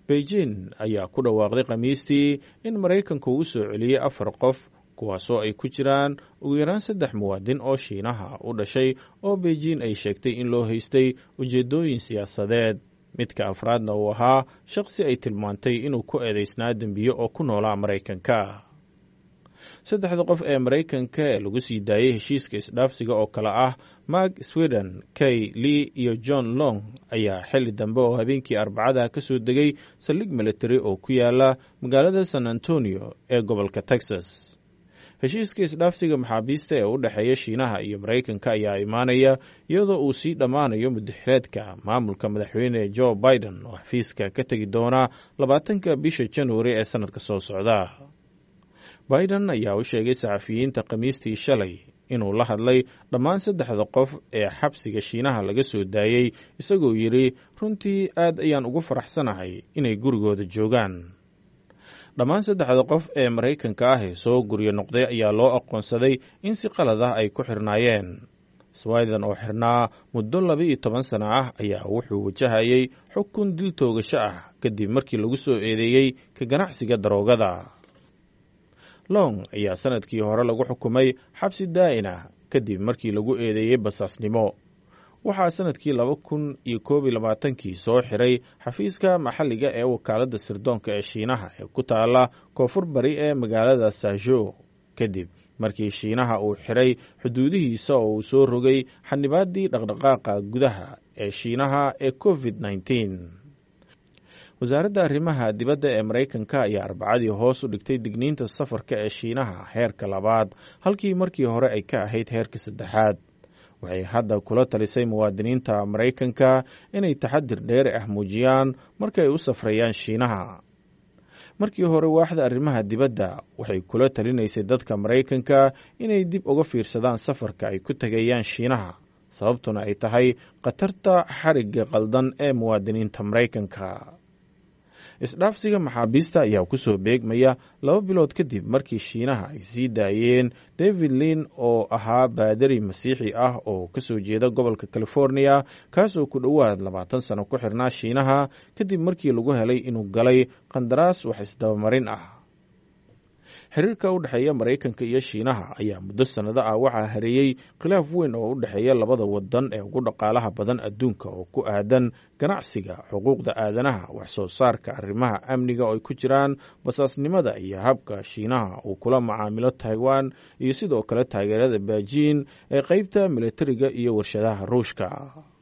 beijing ayaa ku dhawaaqday khamiistii in maraykanku uu soo celiyey afar qof kuwaasoo ay ku jiraan ugu yaraan saddex muwaadin oo shiinaha u dhashay oo beijing ay sheegtay in loo haystay ujeeddooyin siyaasadeed midka afraadna uu ahaa shaqsi ay tilmaantay inuu ku eedaysnaa dembiye oo ku noolaa maraykanka saddexda qof ee maraykanka ee lagu sii daayey heshiiska isdhaafsiga oo kale ah mark sweden kay lee iyo john long ayaa xilli dambe oo habeenkii arbacada ka soo degay saldhig military oo ku yaala magaalada san antonio ee gobolka texas heshiiska isdhaafsiga maxaabiista ee u dhexeeya shiinaha iyo maraykanka ayaa imaanaya iyadoo uu sii dhammaanayo mudaxireedka maamulka madaxweyne joe biden oo xafiiska ka tegi doona labaatanka bisha januari ee sannadka soo socda biden ayaa u sheegay saxafiyiinta khamiistii shalay inuu la hadlay dhammaan saddexda qof ee xabsiga shiinaha laga soo daayey isagoo yidhi runtii aad ayaan ugu faraxsanahay inay gurigooda joogaan dhammaan saddexda qof ee maraykanka ah ee soo guryo noqday ayaa loo aqoonsaday in si qalad ah ay ku xirnaayeen swiden oo xirnaa muddo laba iyo toban sano ah ayaa wuxuu wajahayay xukun dil toogasho ah kadib markii lagu soo eedeeyey ka ganacsiga daroogada long ayaa sanadkii hore lagu xukumay xabsi daa'in ah kadib markii lagu eedeeyey basaasnimo waxaa sanadkii laba kun iyo koob iyo labaatankii soo xiray xafiiska maxalliga ee wakaaladda sirdoonka ee shiinaha ee ku taala koonfur bari ee magaalada sajo kadib markii shiinaha uu xiray xuduudihiisa oo uu soo rogay xanibaaddii dhaqdhaqaaqa gudaha ee shiinaha ee covid nneteen wasaaradda arrimaha dibadda ee maraykanka ayaa arbacadii hoos u dhigtay digniinta safarka ee shiinaha heerka labaad halkii markii hore ay ka ahayd heerka saddexaad waxay hadda kula talisay muwaadiniinta maraykanka inay taxadir dheeri ah muujiyaan markaay u safrayaan shiinaha markii hore waaxda arrimaha dibadda waxay kula talinaysay dadka maraykanka inay dib uga fiirsadaan safarka ay ku tegayaan shiinaha sababtuna ay tahay khatarta xarigga qaldan ee muwaadiniinta maraykanka isdhaafsiga maxaabiista ayaa ku soo beegmaya laba bilood kadib markii shiinaha ay sii daayeen david lin oo ahaa baadari masiixi ah oo ka soo jeeda gobolka california kaasoo ku dhowaad labaatan sano ku xirnaa shiinaha kadib markii lagu helay inuu galay qandaraas wax isdabamarin ah xiriirka u dhexeeya maraykanka iyo shiinaha ayaa muddo sannado ah waxaa hareeyey khilaaf weyn oo u dhexeeya labada wadan ee ugu dhaqaalaha badan adduunka oo ku aadan ganacsiga xuquuqda aadanaha wax soo saarka arrimaha amniga oo ay ku jiraan basaasnimada iyo habka shiinaha uu kula macaamilo taiwan iyo sidoo kale taageerada beijing ee qeybta militariga iyo warshadaha ruushka